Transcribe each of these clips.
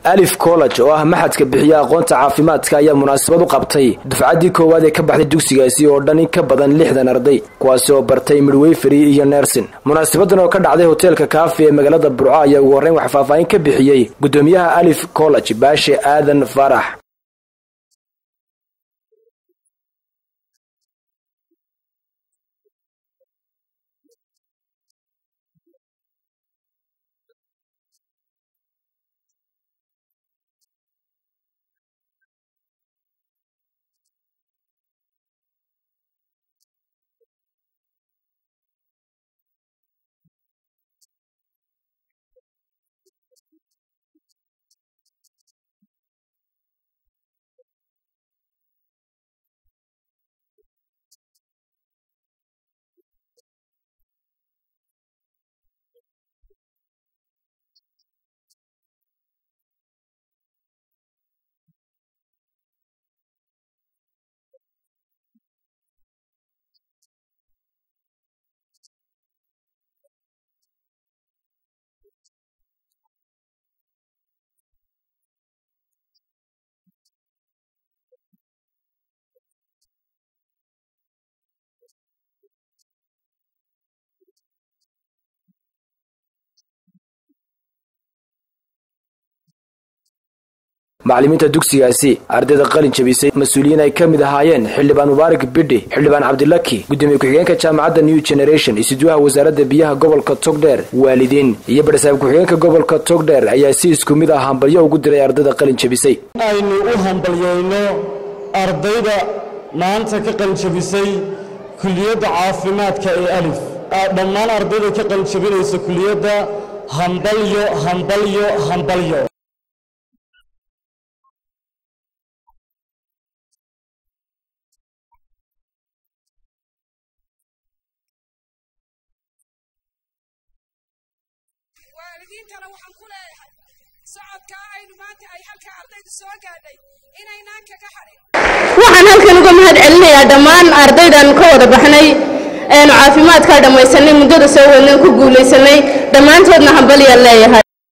alif college oo ah maxadka bixiya aqoonta caafimaadka ayaa munaasabad u qabtay dufcaddii koowaad ee ka baxday dugsigaasi oo dhan in ka badan lixdan arday kuwaasi oo bartay midwayferi iyo nersin munaasabadan oo ka dhacday hoteelka kaafi ee magaalada burco ayaa ugu horreyn wax faahfaahin ka bixiyey gudoomiyaha alif college baashe aadan faarax macallimiinta dugsigaasi ardayda qalin jabisay mas-uuliyiin ay ka mid ahaayeen xildhibaan mubaarak bidhi xildhibaan cabdilaki gudoomiye ku-xigeenka jaamacadda new generation isudwaha wasaaradda biyaha gobolka togdheer waalidiin iyo badhasaab ku-xigeenka gobolka togdheer ayaa si isku mid ah hambalyo ugu diray ardayda qalin jabisay aynu u hambalyeyno ardayda maanta ka qalinjabisay kuliyadda caafimaadka ee alif dhammaan ardayda ka qalinjabinaysa kuliyadda hambalyo hambalyo hambalyo waalidiintana waxaan ku leeyahay socodkaa aynu maanta ay halka ardaydu soo gaadhay inaynaan kaga hadhin waxaan halkan uga mahad celinayaa dhammaan ardaydan ka wada baxnay eenu caafimaadkaa dhammaysanay muddada soo wadnan ku guulaysanay dhammaantoodna hambalyaan leeyahay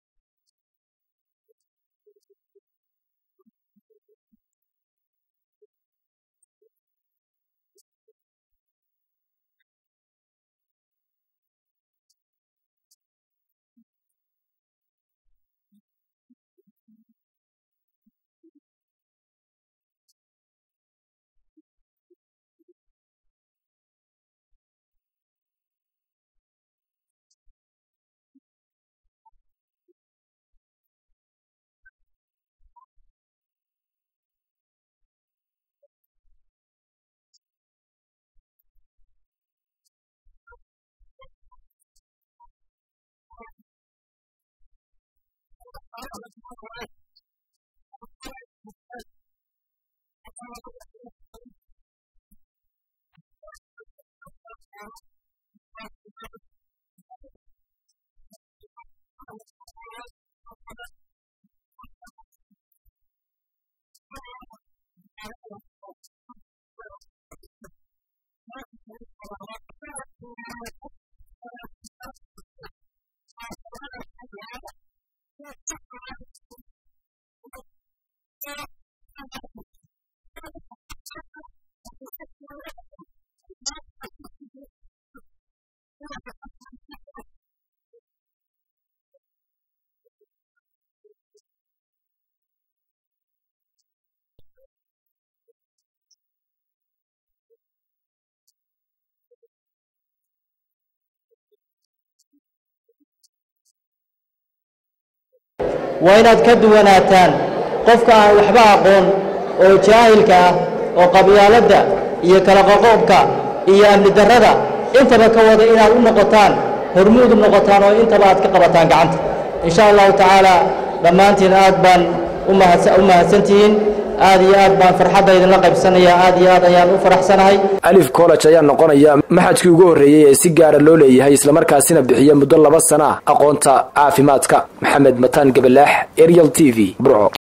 waa inaad ka duwanaataan qofka aan waxba aqoon oo jaahilka ah oo qabyaaladda iyo kala qoqoobka iyo amni darrada intaba ka wada inaad u noqotaan hormuud u noqotaan oo intaba aad ka qabataan gacanta in sha allahu tacaala dhammaantiin aad baan u mahadsantihiin aad iyo aad baan farxadda idinla qaybsanaya aad iyo aad ayaan u faraxsanahay alif college ayaa noqonaya maxadkii ugu horreeyey ee si gaara loo leeyahay islamarkaasina bixiya muddo laba sana ah aqoonta caafimaadka maxamed mataan gabalaax ariel t v burco